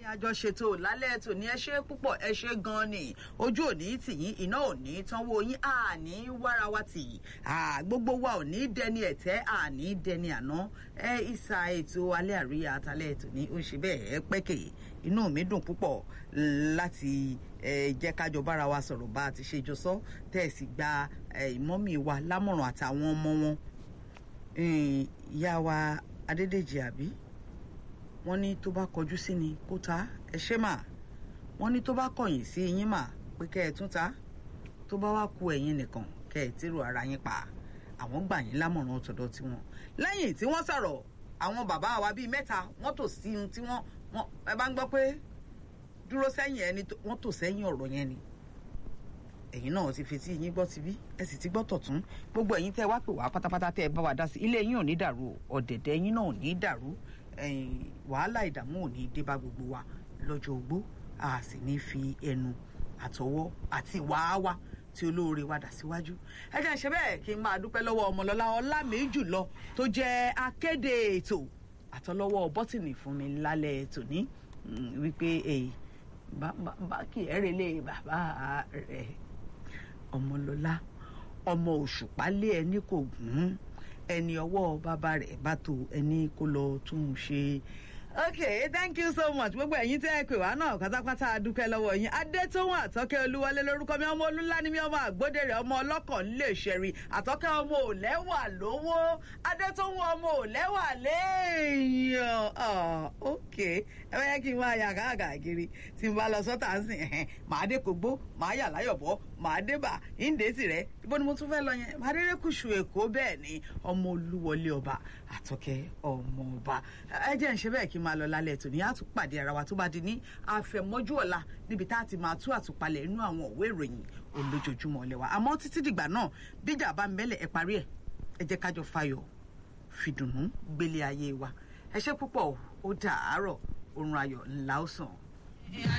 àjọṣètò lálẹ́ ètò ní ẹ ṣe púpọ̀ ẹ ṣe gan-an ni ojú òní tìyín iná òní tánwó yín àní wára wa tì gbogbo wa ò ní dẹni ẹ̀tẹ́ àní dẹni àná ẹ ìsà ètò alẹ́ àríyá àtàlẹ́ ètò ní ó ṣe bẹ́ẹ̀ ẹ pẹ́kẹ̀ inú mi dùn púpọ̀ láti jẹ́ kájọ bára wa sọ̀rọ̀ bá a ti ṣe jọ sọ tẹ̀sí gba ìmọ̀mí wa lámọ̀ràn àtàwọn ọmọ wọn ìyá wa adédèjì àbí wọ́n ní tó bá kọjú sí ni kó ta ẹ ṣe mà wọ́n ní tó bá kọ̀yìn sí yín mà pé kẹ́ ẹ tún ta tó bá wá ku ẹ̀yin nìkan kẹ́ ẹ tírò ara yín pa àwọn gbà yín lámọ̀ràn tọ̀dọ̀ tiwọn lẹ́yìn tí wọ́n sọ̀rọ̀ àwọn bàbá wa bíi mẹ́ta wọ́n tò sí ohun tí wọ́n ẹ bá ń gbọ́ pé dúró sẹ́yìn ẹni wọ́n tò sẹ́yìn ọ̀rọ̀ yẹn ni ẹ̀yin náà ti fetí yín gbọ́ ti bí ẹ sì ti gbọ́ tọ̀tún gbogbo ẹ̀yin tẹ́ wá pè wá pátápátá tẹ́ ẹ bá wa dá sí ilé yín ò ní dàrú ọ̀dẹ̀dẹ̀ yín náà ò ní dàrú wàhálà ìdààmú ò ní dé bá gbogbo wa lọ́jọ́ ogbó a sì ní fi ẹnu àtọwọ́ àti wàá tí olóore wa dà síwájú ẹ jẹ́ ṣe bẹ́ẹ̀ kí n máa dúpẹ́ lọ́wọ́ ọmọlọ́lá ọlámẹ́jùlọ tó jẹ́ akéde ètò àtọlọ́wọ́ bọ́tìnì fún mi lálẹ́ tòní wípé bá kì í rẹlé bàbá rẹ̀ ọmọlọ́lá ọmọ òṣùpá lé ẹni kò gùn ẹni ọwọ́ bàbá rẹ̀ bá tó ẹni kó lọ tún un ṣe okay thank you so much gbogbo ẹ̀yin tẹ́ ẹ pè wá náà pátápátá adúpẹ́ lọ́wọ́ yín adétóhùn àtọ́kẹ́ olúwọlé lórúkọ mi ọmọ olúńlá ni mi ọmọ àgbódèrè ọmọ ọlọ́kàn lè ṣẹ̀rí àtọ́kẹ́ ọmọ òlẹ́wà lówó adétóhùn ọmọ òlẹ́wà léèyàn okay ẹ bá yẹ kí n máa yà káàkiri tí n bá lọ sọ́tà ń sìn ẹ̀hẹ́n màá dé kógbó màá yà láyọ̀bọ̀ màá dé bà ìǹdè tirẹ̀ ibo ni mo tún fẹ́ lọ yẹn màá dé rékùṣù èkó bẹ́ẹ̀ ni ọmọ olúwọlé ọba àtọ́kẹ́ ọmọ ọba ẹ jẹ́ ń ṣe bẹ́ẹ̀ kí n máa lọ lálẹ́ tòní á tún pàdé ara wa tó bá di ní àfẹ̀mọ́jú ọ̀la níbi tá a ti máa tú àtúpalẹ̀ inú àwọn òwe ìròyìn olójoojúmọ́ lẹ́wà àmọ́ títí dìgbà náà bíjà bá ń bẹ́lẹ̀ ẹ parí ẹ̀ ẹ jẹ́ kájọ fayọ̀ fìdùnnú gbélé ayé wa ẹ ṣé púpọ̀ ó dàárọ̀ oorun ayọ̀ ńlá ó sàn.